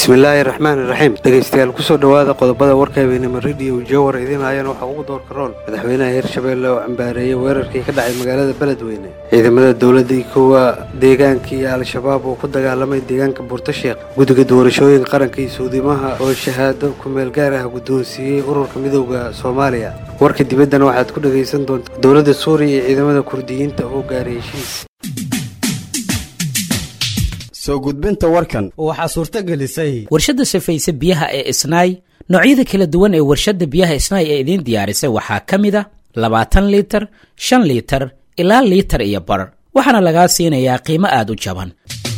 bismillaahi raxmaan iraxiim dhegaystayaal kusoo dhowaada qodobada warka habeenimo rediyo jowar idiin haayana waxaa ugu door karoon madaxweynaha hirshabeelle oo cambaareeyey weerarkii ka dhacay magaalada beledweyne ciidamada dowladda iyo kuwa deegaanka iyo al-shabaab oo ku dagaalamay deegaanka buurtasheekh guddiga doorashooyinka qaranka iyo suudimaha oo shahaado kumeel gaar ah guddoonsiiyey ururka midowda soomaaliya warka dibaddana waxaad ku dhegaysan doontaa dowladda suuriya iyo ciidamada kurdiyiinta oo gaaray heshiis soo gudbinta warkan waxaa suurto gelisay warshadda safayse biyaha ee isnaay noocyada kala duwan ee warshadda biyaha isnaay ee idiin diyaarisay waxaa ka mid a labaatan liitar shan liitar ilaa liitar iyo bar waxaana lagaa siinayaa qiimo aad u jaban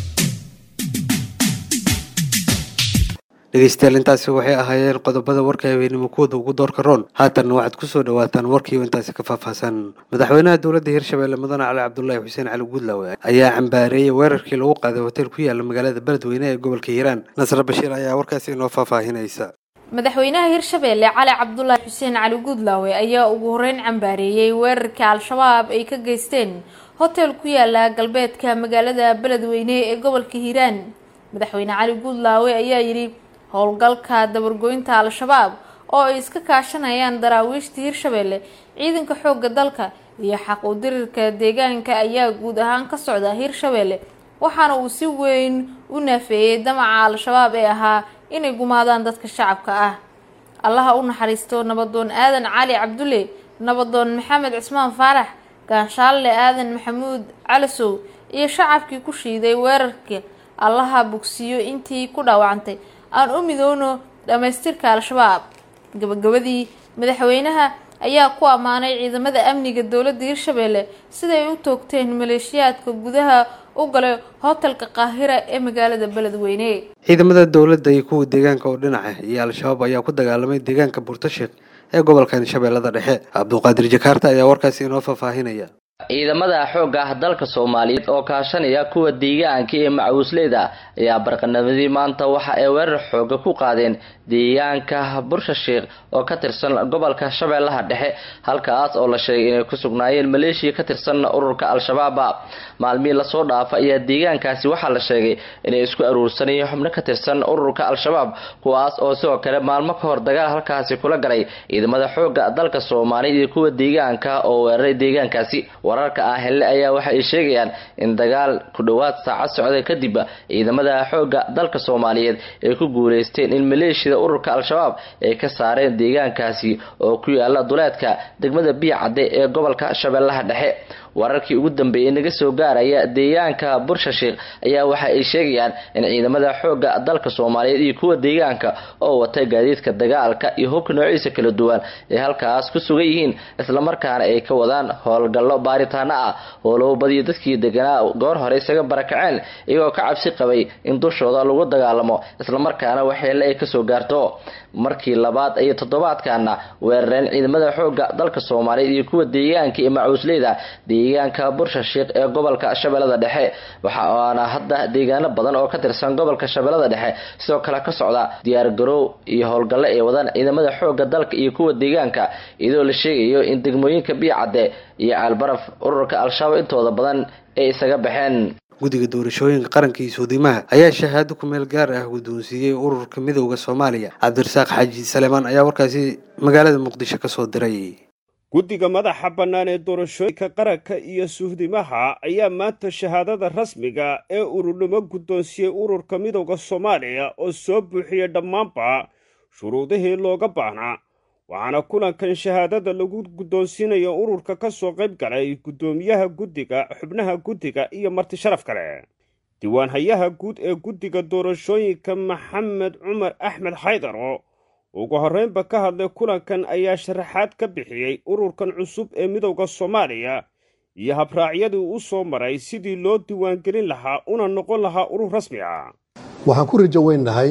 dhegaystayaal intaasi waxay ahaayeen qodobada warka habeenimo kuwada ugu doorka roon haatanna waxaad kusoo dhawaataan warkiioo intaasi ka faahfaahsan madaxweynaha dowladda hirshabeelle mudane cali cabdulaahi xuseen cali guudlaawe ayaa cambaareeyey weerarkii lagu qaaday hotel ku yaala magaalada beledweyne ee gobolka hiiraan nasre bashiir ayaa warkaasi inoo faahfaahinaysa madaxweynaha hirshabeelle cali cabdulaahi xuseen cali guudlaawe ayaa ugu horeyn cambaareeyey weerarkii al-shabaab ay ka geysteen hotel ku yaala galbeedka magaalada beledweyne ee gobolka hiiraan madaxweyne cali guudlaawe ayaa yidhi howlgalka dabargoynta al-shabaab oo ay iska kaashanayaan daraawiishta hirshabeelle ciidanka xoogga dalka iyo xaq u dirirka deegaanka ayaa guud ahaan ka socda hirshabeelle waxaana uu si weyn u naafeeyey damaca al-shabaab ee ahaa inay gumaadaan dadka shacabka ah allaha u naxariisto nabadoon aadan cali cabdulle nabadoon maxamed cismaan faarax gaanshaalle aadan maxamuud calasow iyo shacabkii ku shiiday weerarka allaha bogsiiyo intii ku dhaawacantay aan u midoono dhammaystirka al-shabaab gabagabadii madaxweynaha ayaa ku ammaanay ciidamada amniga dowladda hirshabeelle siday u toogteen maleeshiyaadka gudaha u galay hotelka qaahira ee magaalada beledweyne ciidamada dowladda iyo kuwa deegaanka oo dhinaca iyo al-shabaab ayaa ku dagaalamay deegaanka buurtasheekh ee gobolkan shabeellada dhexe cabduqaadir jakaarta ayaa warkaasi inoo faahfaahinaya ciidamada xoogga ah dalka soomaaliyeed oo kaashanaya kuwa deegaanka ee macawisleyda ayaa barqanamadii maanta waxa ay weerar xooga ku qaadeen deegaanka bursha sheekh oo ka tirsan gobolka shabeellaha dhexe halkaas oo la sheegay inay ku sugnaayeen maleeshiya ka tirsan ururka al-shabaaba maalmihii lasoo dhaafa ayaa deegaankaasi waxaa la sheegay inay isku aruursanayeen xubno ka tirsan ururka al-shabaab kuwaas oo sidoo kale maalmo ka hor dagaal halkaasi kula galay ciidamada xoogga dalka soomaaliyeed iyo kuwa deegaanka oo weeraray deegaankaasi wararka ah helle ayaa waxa ay sheegayaan in dagaal ku dhowaad saacad socda kadib ciidamada xoogga dalka soomaaliyeed ay ku guuleysteen in maleeshiyada ururka al-shabaab ay ka saareen deegaankaasi oo ku yaala duleedka degmada biya cadde ee gobolka shabeellaha dhexe wararkii ugu dambeeyay naga soo gaaraya deegaanka bursha sheekh ayaa waxa ay sheegayaan in ciidamada xoogga dalka soomaaliyeed iyo kuwa deegaanka oo wata gaadiidka dagaalka iyo hubka noociisa kala duwan ay halkaas ku sugan yihiin islamarkaana ay ka wadaan howlgallo baaritaano ah oo loo badiyo dadkii deganaa goor hore isaga barakaceen iyagoo ka cabsi qabay in dushooda lagu dagaalamo islamarkaana waxyeelle ay kasoo gaarto markii labaad iyo toddobaadkaana weerareen ciidamada xoogga dalka soomaaliyeed iyo kuwa deegaanka iyo macuusleyda deegaanka bursha sheekh ee gobolka shabeellada dhexe waxaana hadda deegaano badan oo ka tirsan gobolka shabeellada dhexe sidoo kale ka socda diyaargaroow iyo howlgallo ay wadaan ciidamada xoogga dalka iyo kuwa deegaanka iyadoo la sheegayo in degmooyinka biicadde iyo caalbaraf ururka al-shabaab intooda badan ay isaga baxeen guddiga doorashooyinka qaranka iyo suudimaha ayaa shahaado kumeel gaar ah guddoonsiiyey ururka midowda soomaaliya cabdirasaaq xaaji saleemaan ayaa warkaasi magaalada muqdisho ka soo diray guddiga madaxa bannaan ee doorashooyinka qaranka iyo suhdimaha ayaa maanta shahaadada rasmiga ee ururnimo guddoonsiyey ururka midowda soomaaliya oo soo buuxiyey dhammaanba shuruudihii looga baahnaa waxaana kulankan shahaadada lagu guddoonsiinayo ururka ka soo qayb galay guddoomiyaha guddiga xubnaha guddiga iyo marti sharaf kale diiwaanhayaha guud ee guddiga doorashooyinka maxamed cumar axmed xaydaro ugu horreynba ka hadlay kulankan ayaa sharaxaad ka bixiyey ururkan cusub ee midowda soomaaliya iyo habraacyadii u soo maray sidii loo diiwaangelin lahaa una noqon lahaa urur rasmi ah waxaan ku rajo weynahay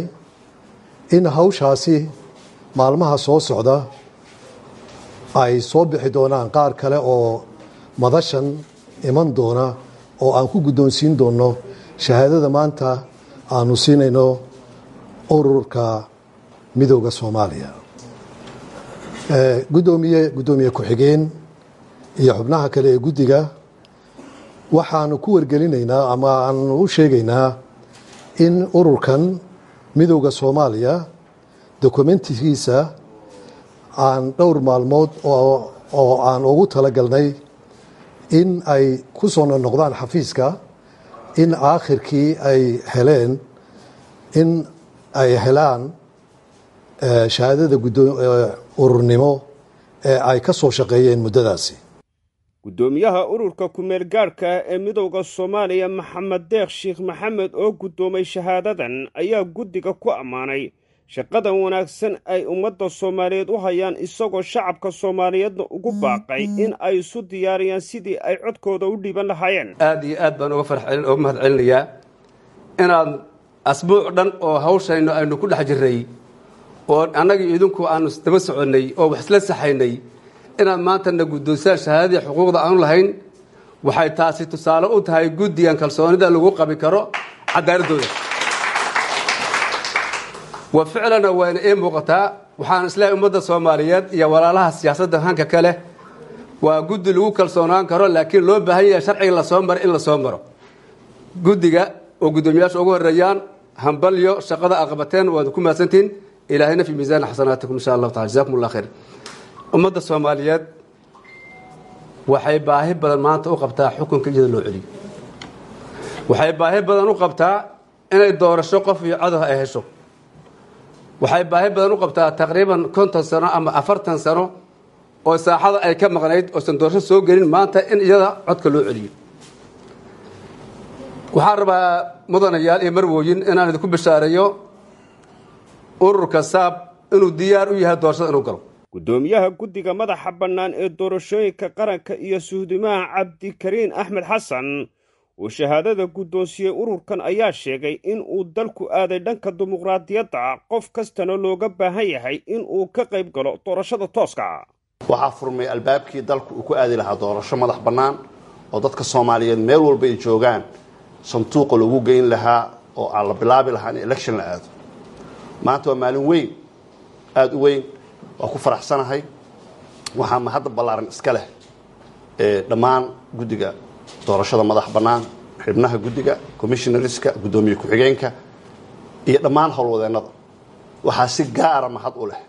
in hawshaasi maalmaha soo socda ay soo bixi doonaan qaar kale oo madashan iman doona oo aan ku guddoonsiin doonno shahaadada maanta aanu siinayno ururka midowda soomaaliya gudoomiye guddoomiye ku-xigeen iyo xubnaha kale ee guddiga waxaanu ku wargelinaynaa ama aanu u sheegaynaa in ururkan midowda soomaaliya dokumentigiisa aan dhowr maalmood oo aan ugu talagalnay in ay ku soo noqdaan xafiiska in aakhirkii ay heleen in ay helaan shahaadada ururnimo ee ay ka soo shaqeeyeen muddadaasi guddoomiyaha ururka kumeel gaadhka ah ee midowda soomaaliya maxamed deekh sheekh maxamed oo guddoomay shahaadadan ayaa guddiga ku ammaanay shaqadan wanaagsan ay ummadda soomaaliyeed u hayaan isagoo shacabka soomaaliyeedna ugu baaqay in ay isu diyaariyaan sidii ay codkooda u dhiiban lahaayeen aad iyo aad baan uga uga mahad celinayaa inaad asbuuc dhan oo hawshaynu aynu ku dhex jirray oo annagii idinku aanu daba soconnay oo wax isla saxaynay inaad maantana guddoonsaan shahaadadii xuquuqda aanu lahayn waxay taasi tusaale u tahay guddigan kalsoonida lagu qabi karo cadaaladooda wa ficlana wayna ii muuqataa waxaan isleehay ummadda soomaaliyeed iyo walaalaha siyaasadda hanka kale waa guddi lagu kalsoonaan karo laakiin loo baahan yahay sharciga lasoo maro in lasoo maro guddiga oo guddoomiyaasha ugu horeeyaan hambalyo shaqada aqabateen waad ku mahadsantihin ilaahayna fi miisaani xasanaatikum insha allahu taala jazakum allah khayr ummadda soomaaliyeed waxay baahi badan maanta u qabtaa xukunka iyada loo celiyo waxay baahi badan u qabtaa inay doorasho qof iyo codoh ay hesho waxay baahi badan u qabtaa taqriiban konton sano ama afartan sano oo saaxada ay ka maqnayd oosan doorasho soo gelin maanta in iyada codka loo celiyo waxaan rabaa mudanayaal iyo marwooyin inaan idinku bishaareeyo ururka saab inuu diyaar u yahay doorashada inuu galo guddoomiyaha guddiga madaxa bannaan ee doorashooyinka qaranka iyo suhdimaha cabdikariin axmed xasan uu shahaadada guddoonsiyey ururkan ayaa sheegay in uu dalku aaday dhanka dimuqraadiyadda qof kastana looga baahan yahay in uu ka qayb galo doorashada tooska waxaa furmay albaabkii dalku uu ku aadi lahaa doorasho madax bannaan oo dadka soomaaliyeed meel walba ay joogaan sanduuqa lagu geyn lahaa oo aan la bilaabi lahaa in election la aado maanta waa maalin weyn aada u weyn waa ku faraxsanahay waxaa mahadda ballaaran iska leh ee dhammaan guddiga doorashada madax bannaan xibnaha guddiga commissionariska guddoomiye ku-xigeenka iyo dhammaan howlwadeennada waxaa si gaara mahad u leh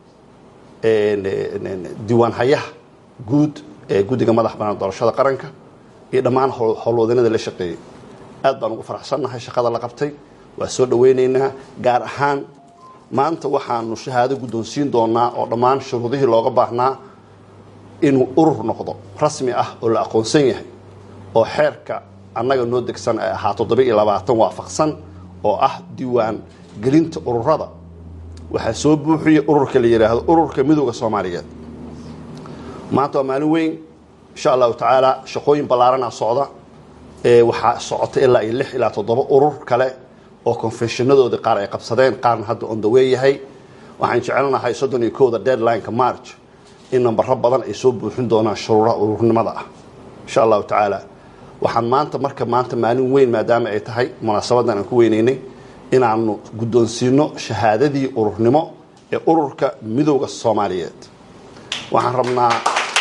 diiwaanhayaha guud ee guddiga madax bannaan doorashada qaranka iyo dhammaan howlwadeennada la shaqeeyey aad baan ugu faraxsannahay shaqada la qabtay waa soo dhawaynaynaa gaar ahaan maanta waxaanu shahaado guddoonsiin doonaa oo dhammaan shuruudihii looga baahnaa inuu urur noqdo rasmi ah oo la aqoonsan yahay oo xeerka annaga noo degsan ay ahaa toddoba-iyo labaatan waafaqsan oo ah diiwaan gelinta ururada waxaa soo buuxiyey ururka la yidhaahdo ururka midooda soomaaliyeed maanta waa maalin weyn insha allahu tacaala shaqooyin ballaarana socda waxaa socota ilaa iyo lix ilaa toddoba urur kale oo confessionadoodii qaar ay qabsadeen qaarna hadda on the way yahay waxaan jecelnahay soddon iyo kowda deadlineka march in nambaro badan ay soo buuxin doonaan shuruuraha ururnimada ah insha allahu tacaala waxaan maanta marka maanta maalin weyn maadaama ay tahay munaasabadan aan ku weynaynay inaanu guddoonsiino shahaadadii ururnimo ee ururka midowda soomaaliyeed waxaan rabnaa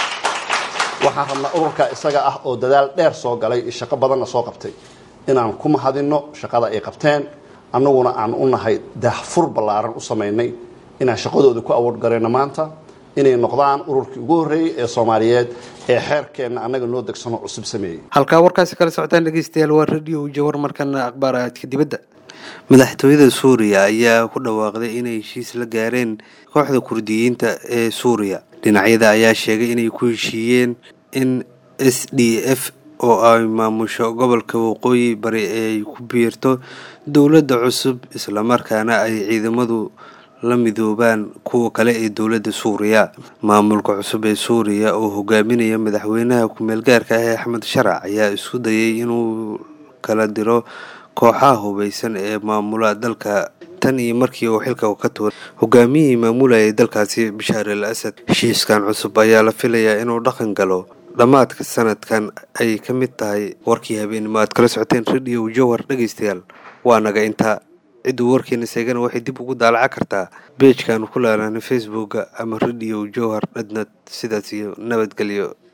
waxaan rabnaa ururka isaga ah oo dadaal dheer soo galay iyo shaqo badanna soo qabtay inaan ku mahadinno shaqada ay qabteen annaguna aan u nahay daahfur ballaaran u samaynay inaan shaqadooda ku awoodgarayno maanta inay noqdaan ururkii ugu horreeyey ee soomaaliyeed ee xeerkeenna annaga noo degsano cusub sameeyey halkaa warkaasi kala socotaan dhegeystayaal waa radio jawar markana akhbaaraadka dibadda madaxtooyada suuriya ayaa ku dhawaaqday inay heshiis la gaareen kooxda kurdiyiinta ee suuriya dhinacyada ayaa sheegay inay ku heshiiyeen in s d f oo ay maamusho gobolka waqooyi bari ay ku biirto dowladda cusub islamarkaana ay ciidamadu la midoobaan kuwa kale ee dowladda suuriya maamulka cusub ee suuriya oo hogaaminaya madaxweynaha ku-meel gaarka ah ee axmed sharac ayaa isku dayay inuu kala diro kooxaha hubeysan ee maamula dalka tan iyo markii uu xilka ka tuuray hogaamiyihii maamulayay dalkaasi bashaar al asad heshiiskan cusub ayaa la filayaa inuu dhaqan galo dhammaadka sanadkan ay ka mid tahay warkii habeenimo aad kala socoteen radio jowhar dhegeystayaal waa naga intaa cidduu warkeena seegana waxay dib ugu daalaca kartaa beejkaanu ku laalana facebooka ama radio jowhar dhadnad sidaas iyo nabadgelyo